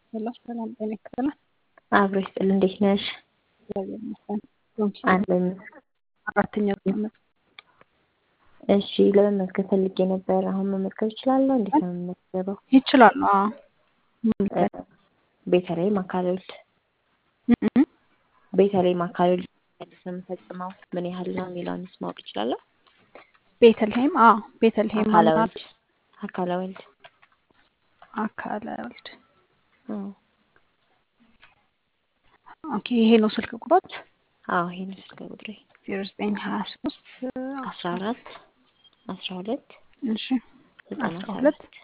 ሄሎ ሰላም ጤና ይስጥልን። አብሮ ይስጥል። እንዴት ነሽ? እግዚአብሔር ይመስገን። ዶንኪ አለን። አራተኛ ዓመት እሺ ለመመዝገብ ፈልጌ ነበር። አሁን መመዝገብ እችላለሁ? እንዴት ነው የምመዝገበው? ይችላሉ። አዎ ማለት ቤተልሔም አካልወልድ እም ቤተልሔም አካልወልድ አዲስ ነው የምፈጽመው ምን ያህል ነው የሚለውንስ ማወቅ እችላለሁ? ቤተልሔም አዎ ቤተልሔም አካለ ማለት ወልድ አካለ ወልድ አካለ ወልድ አዎ ኦኬ። ይሄ ነው ስልክ ቁጥሮች አዎ ይሄን ስልክ ቁጥሬ ዜሮ ዘጠኝ ሀያ ሶስት አስራ አራት አስራ ሁለት እሺ ዘጠና አስራ ሁለት ሰባት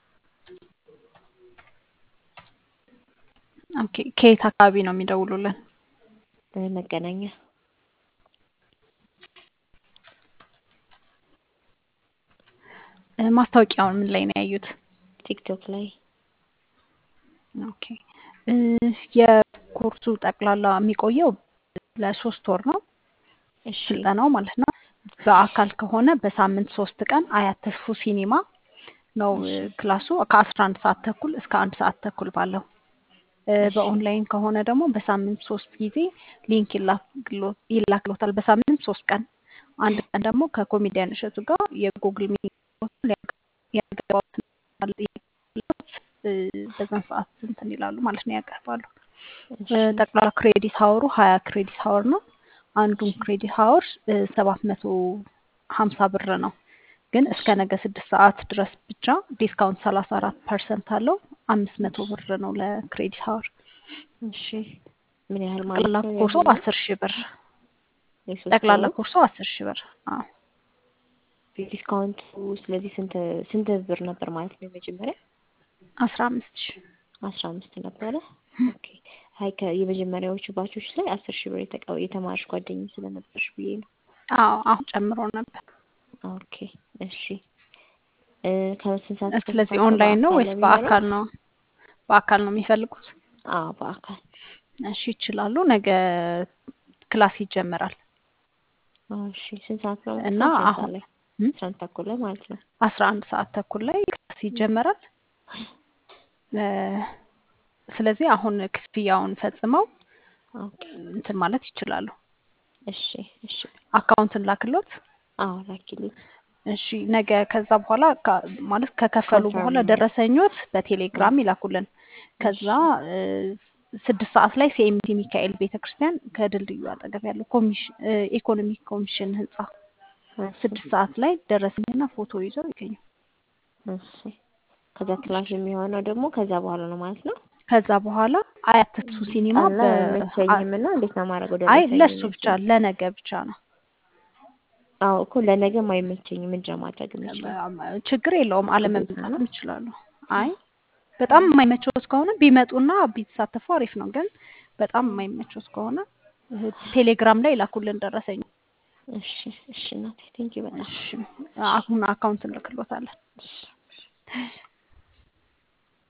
ኦኬ። ከየት አካባቢ ነው የሚደውሉልን? መገናኛ እ ማስታወቂያውን ምን ላይ ነው ያዩት? ቲክቶክ ላይ ኦኬ እ የኮርሱ ጠቅላላ የሚቆየው ለሶስት ወር ነው እሺ ስልጠናው ማለት ነው። በአካል ከሆነ በሳምንት ሶስት ቀን አያት ተስፉ ሲኒማ ነው እ ክላሱ ከአስራ አንድ ሰዓት ተኩል እስከ አንድ ሰዓት ተኩል ባለው እ እሺ በኦንላይን ከሆነ ደግሞ በሳምንት ሶስት ጊዜ ሊንክ ይላክሎ- ይላክሎታል። በሳምንት ሶስት ቀን አንድ ቀን ደግሞ ከኮሜዲያን እሸቱ ጋር የጉግል ሚቲንግ ያገባቡት እ በዛን ሰዓት እንትን ይላሉ ማለት ነው ያቀርባሉ። እሺ እ ጠቅላላ ክሬዲት ሀወሩ ሀያ ክሬዲት ሀወር ነው። አንዱን እሺ ክሬዲት ሀወር ሰባት መቶ ሀምሳ ብር ነው። ግን እስከ እሺ ነገ ስድስት ሰዓት ድረስ ብቻ ዲስካውንት ሰላሳ አራት ፐርሰንት አለው። አምስት መቶ እሺ ብር ነው ለክሬዲት ሀወር። እሺ ምን ያህል ማለት ጠቅላላ ነው ኮርሱ ያህል አስር ሺህ ብር የሶስት ጠቅላላ ወሩ ኮርሱ አስር ሺህ ብር አዎ ዲስካውንቱ ስለዚህ ስንት ስንት ብር ነበር ማለት ነው የመጀመሪያ አስራ አምስት ሺህ አስራ አምስት ነበረ ኦኬ አይ ከ- የመጀመሪያዎቹ ባቾች ላይ አስር ሺህ ብር የተቀ- የተማርሽ ጓደኛዬ ስለነበርሽ ብዬ ነው አዎ አሁን ጨምሮ ነበር። ኦኬ እሺ እ ከስንት ሰዓት እስከ ስንት ስለዚህ ሰዓት ነው ኦንላይን ነው በአካል ወይስ ለሚኖረው በአካል ነው? በአካል ነው የሚፈልጉት? አዎ በአካል እሺ ይችላሉ። ነገ ክላስ ይጀመራል አዎ እሺ ስንት ሰዓት ነው እና ማለት ነው አስራ አንድ አሁን ሰዓት ላይ እም አስራ አንድ ተኩል ላይ ማለት ነው አስራ አንድ ሰዓት ተኩል ላይ ክላስ ይጀመራል። እ ስለዚህ አሁን ክፍያውን ፈጽመው ኦኬ እንትን ማለት ይችላሉ። እሺ እሺ አካውንትን ላክሎት። አዎ ላኪልኝ እሺ ነገ ከዛ በኋላ ካ- ማለት ከከፈሉ በኋላ ኮንፈርም ደረሰኞት እ በቴሌግራም ይላኩልን። ከዛ እሺ እ ስድስት ሰዓት ላይ ሲኤምቲ ሚካኤል ቤተክርስቲያን ከድልድዩ አጠገብ ያለው ኮሚሽን እ ኢኮኖሚክ ኮሚሽን ህንጻ እሺ ስድስት ሰዓት ላይ ደረሰኝና ፎቶ ይዘው ይገኙ። እሺ ከዛ ክላስ የሚሆነው ደግሞ ከዛ በኋላ ነው ማለት ነው ከዛ በኋላ አያት ተስፉ ሲኒማ ቀን ላይ በ አ- አይመቸኝም እና እንዴት ነው ማድረገው አይ ደረሰኝ ለሱ ብቻ የሚመቸኝ ለነገ ብቻ ነው። አዎ እኮ ለነገም አይመቸኝም ምንድን ነው ማድረግ የምችለው እ ችግር የለውም ግዴታ አለመምጣትም ነው ይችላሉ። አይ በጣም የማይመቸውት ከሆነ ቢመጡና ቢሳተፉ አሪፍ ነው። ግን በጣም የማይመቸውት ከሆነ እ ቴሌግራም ላይ ላኩልን ደረሰኝ። እሺ እሺ እናቴ ቴንኪው በጣም እሺ አሁን አካውንት እንልክሎታለን። እሺ